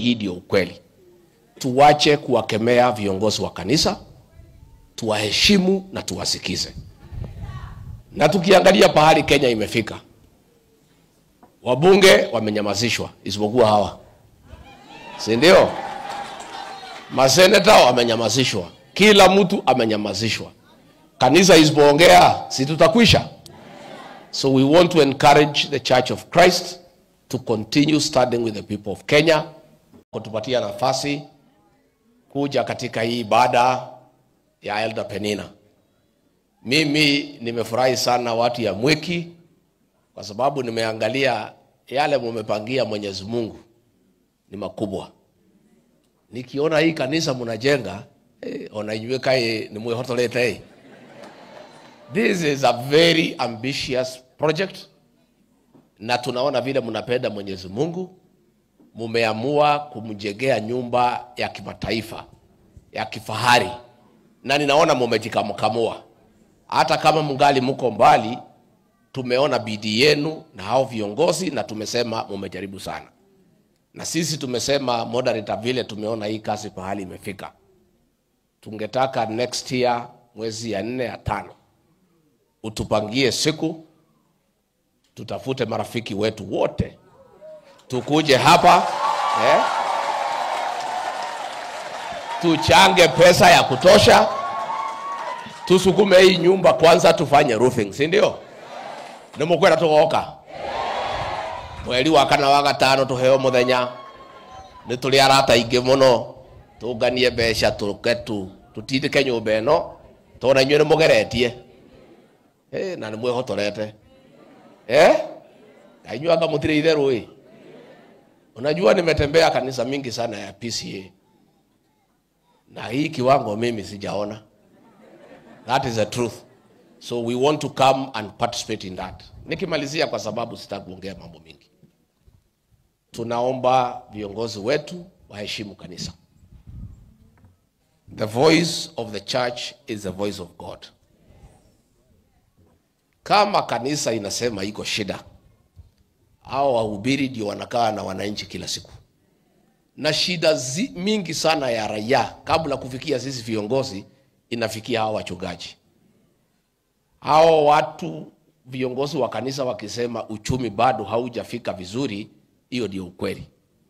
hii ndio ukweli. Tuwache kuwakemea viongozi wa kanisa, tuwaheshimu na tuwasikize. Na tukiangalia pahali Kenya imefika, wabunge wamenyamazishwa, isipokuwa hawa, si ndio? Maseneta wamenyamazishwa, kila mtu amenyamazishwa. Kanisa isipoongea, si tutakwisha? So we want to encourage the Church of Christ to continue standing with the people of Kenya, kutupatia nafasi kuja katika hii ibada ya Elder Penina. Mimi nimefurahi sana watu ya Mwiki kwa sababu nimeangalia yale mumepangia Mwenyezi Mungu ni makubwa. Nikiona hii kanisa mnajenga eh, onainyuika ni mwihotolete eh. This is a very ambitious project na tunaona vile mnapenda Mwenyezi Mungu, mumeamua kumjengea nyumba ya kimataifa ya kifahari, na ninaona mumejikamkamua. Hata kama mngali mko mbali, tumeona bidii yenu na hao viongozi, na tumesema mumejaribu sana, na sisi tumesema moderator, vile tumeona hii kazi pahali imefika, tungetaka next year mwezi ya nne ya tano utupangie siku, tutafute marafiki wetu wote tukuje hapa eh, tuchange pesa ya kutosha, tusukume hii nyumba kwanza, tufanye roofing, si ndio? nimukwenda tugoka mweri wa kana wa gatano tuheo muthenya ni tuli arata ingi muno tunganie mbeca tuke tu tutindike nyumba ino tona inyuĩ nĩ mũgeretie Eh, na nĩ mwĩhotorete eh? na inyuĩ anga mũtirĩ itherũ ĩ unajua nimetembea kanisa mingi sana ya PCA na hii kiwango mimi sijaona that is the truth so we want to come and participate in that nikimalizia kwa sababu sitaki kuongea mambo mingi tunaomba viongozi wetu waheshimu kanisa the voice of the church is the voice of god kama kanisa inasema iko shida au wahubiri ndio wanakaa na wananchi kila siku na shida zi, mingi sana ya raia kabla kufikia sisi viongozi inafikia hao wachungaji hao watu viongozi wa kanisa wakisema uchumi bado haujafika vizuri hiyo ndio ukweli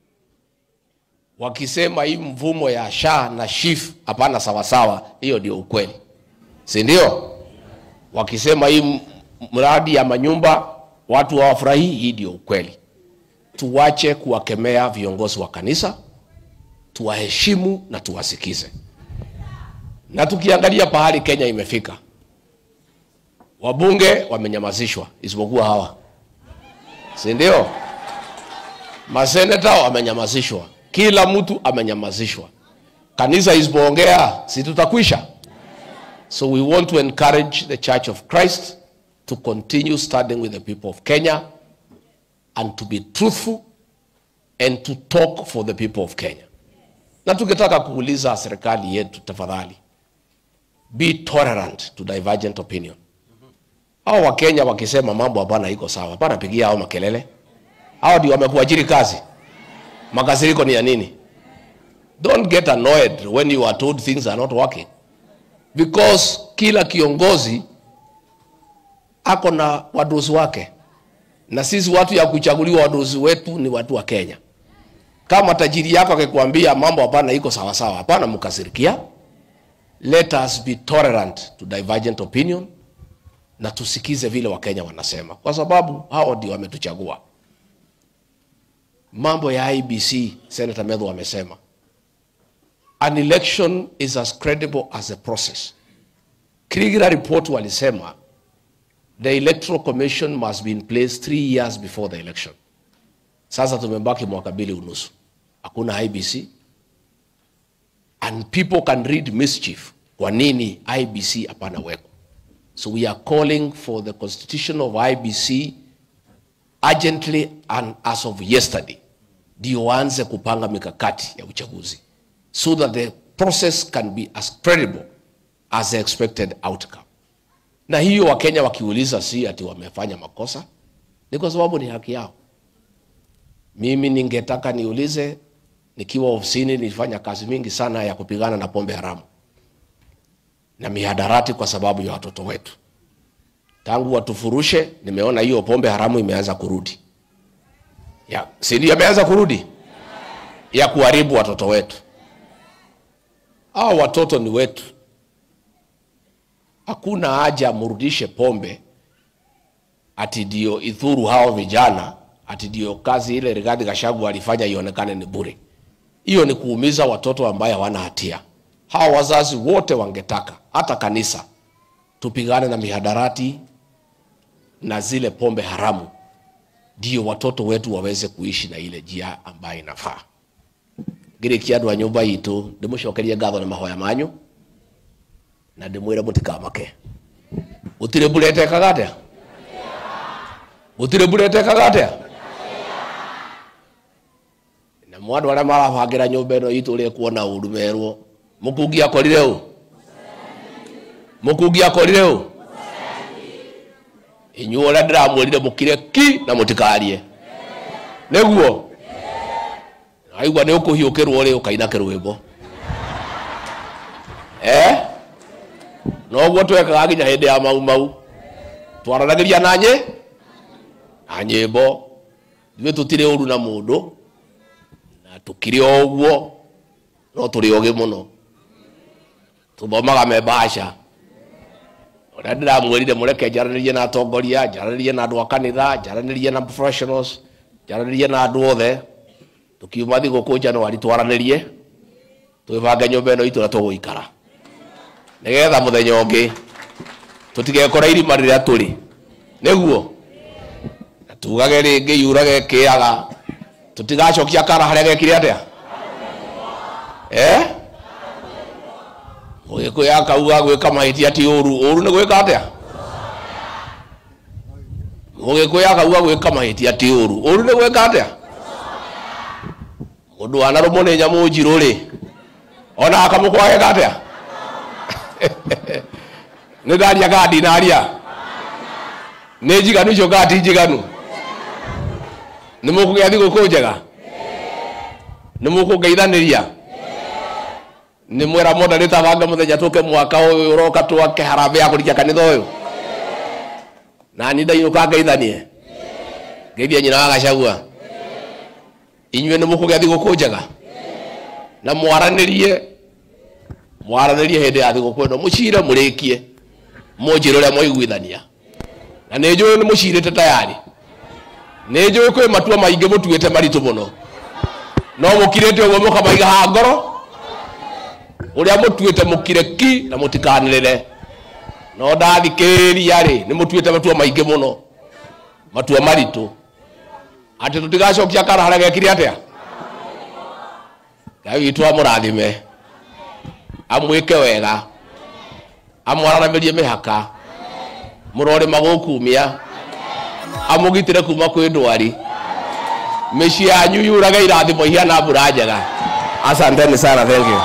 wakisema hii mvumo ya sha na shif hapana sawasawa hiyo ndio ukweli si ndio wakisema hii m- mradi ya manyumba watu hawafurahii hii ndio ukweli tuwache kuwakemea viongozi wa kanisa tuwaheshimu na tuwasikize na tukiangalia pahali kenya imefika wabunge wamenyamazishwa isipokuwa hawa si ndio maseneta wamenyamazishwa kila mtu amenyamazishwa kanisa isipoongea si tutakwisha so we want to encourage the church of christ to continue standing with the people of kenya and to be truthful and to talk for the people of kenya na tukitaka kuuliza serikali yetu tafadhali be tolerant to divergent opinion hao wakenya wakisema mambo hapana iko sawa hapana pigia hao makelele hao ndio wamekuajiri kazi makasiriko ni ya nini don't get annoyed when you are told things are not working because kila kiongozi ako na wadozi wake na sisi watu ya kuchaguliwa wadozi wetu ni watu wa kenya kama tajiri yako akikwambia mambo hapana iko sawasawa hapana mkasirikia let us be tolerant to divergent opinion na tusikize vile wakenya wanasema kwa sababu hao ndio wametuchagua mambo ya ibc senator medho amesema an election is as credible as a process krigira report walisema the electoral commission must be in place three years before the election sasa tumebaki mwaka mbili unusu hakuna ibc and people can read mischief kwa nini ibc hapana weko so we are calling for the constitution of ibc urgently and as of yesterday ndio waanze kupanga mikakati ya uchaguzi so that the process can be as credible as the expected outcome na hiyo wakenya wakiuliza si ati wamefanya makosa ni kwa sababu ni haki yao mimi ningetaka niulize nikiwa ofisini nilifanya kazi mingi sana ya kupigana na pombe haramu na mihadarati kwa sababu ya watoto wetu. Tangu watufurushe, nimeona hiyo pombe haramu imeanza kurudi, ya si ndio? Imeanza kurudi ya kuharibu watoto wetu. Hao watoto ni wetu, hakuna haja murudishe pombe ati ndio idhuru hao vijana, ati ndio kazi ile Rigathi Gachagua alifanya ionekane ni bure. Hiyo ni kuumiza watoto ambaye hawana hatia. Hawa wazazi wote wangetaka hata kanisa tupigane na mihadarati na zile pombe haramu, ndio watoto wetu waweze kuishi na ile njia ambayo inafaa. ngirikia andu a nyumba itu ndimucokerie ngatho na mahoya manyu na ndimwire mutikamake gutire mbura etekaga atia gutire mbura etekaga atia na mwandu aria marabangira nyumba ino itu ri kuona uru merwo mukungi akorire u mukungi akorire u inyuo uria ndiramwirire mukire ki na mutikarie niguo aigua nä å kå hiå kä rwo rä å kaina kä rwä mbo noguo twekaga nginya hä ndä ya mau mau twaranagä ria na nyä na nyä mbo ithuä tå tirä å ru na må ndå na tå kä rä o å guo no tå rä ogä må no tå thomaga membaca å rä a ndä ramwärire må reke njaranä rie na atongoria njaranä rie na andå a kanitha njaranä rie na professionals njaranä rie na andå othe tukiuma thigũkũ januari twaranĩrie twĩbange nyũmba ĩno itũ na tũgũikara nĩgetha mũthenya ũngĩ tũtigekora irima rĩrĩa tũrĩ nĩguo na tugage rĩngĩ yurage kĩaga tũtigacokia kara harĩa gekire atĩa eh? mũgĩkũyũ akauga gwĩka mahĩtia ti ũru ũru nĩ gwĩka atĩa mũgĩkũyũ akauga gwĩka mahĩtia ti ũru ũru nĩ gwĩka atĩa mundu wanarumwo nä nyamå njirå rä ona akamå kwagega atä a nä ndaria kaa ndinaria nä njiganu icio kaa ti njiganu nä må kå gä a thigå kå njega nä må kå ngeithanä ria nä mwera monda nä tabanga må thenya tå ke mwaka å yå å roka twake harambä ya kå rikia kanitha å yå nani ndainå ka ngeithanie ngeithia nyina wa gacagua inyuĩ nĩ mũkũgĩa thigũkũ njega na mwaranĩrie mwaranĩrie hĩndĩ ya thigũkũ ĩno mũcire mũrĩkie mũnjĩre ũrĩa mwaiguithania na nĩ njũĩ nĩ mũcirĩte tayari nĩ njũĩ kwĩ matua maingĩ mũtuĩte maritũ mũno no mũkirĩte ũguo mũkamaiga ha ngoro ũrĩa mũtuĩte mũkire ki na mũtikanĩrĩre no ndathikĩrĩria rĩ nĩ mũtuĩte matua maingĩ mũno matua maritũ atä tå tigacokia kara harä a gekire atä a ngai witå amå rathime amwä ke wega amwaranamä rie mä haka må rorä magå kumia amå gitä re kuma kwä ndwari mä ciä yanyu yurage irathimo ihiana mbura njega asanteni sana thank you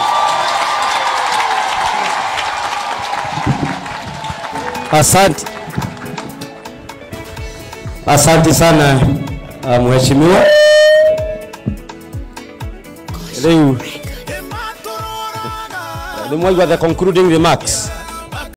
Asante, asante sana uh, mheshimiwa. Rĩu nĩ mwaigua the concluding remarks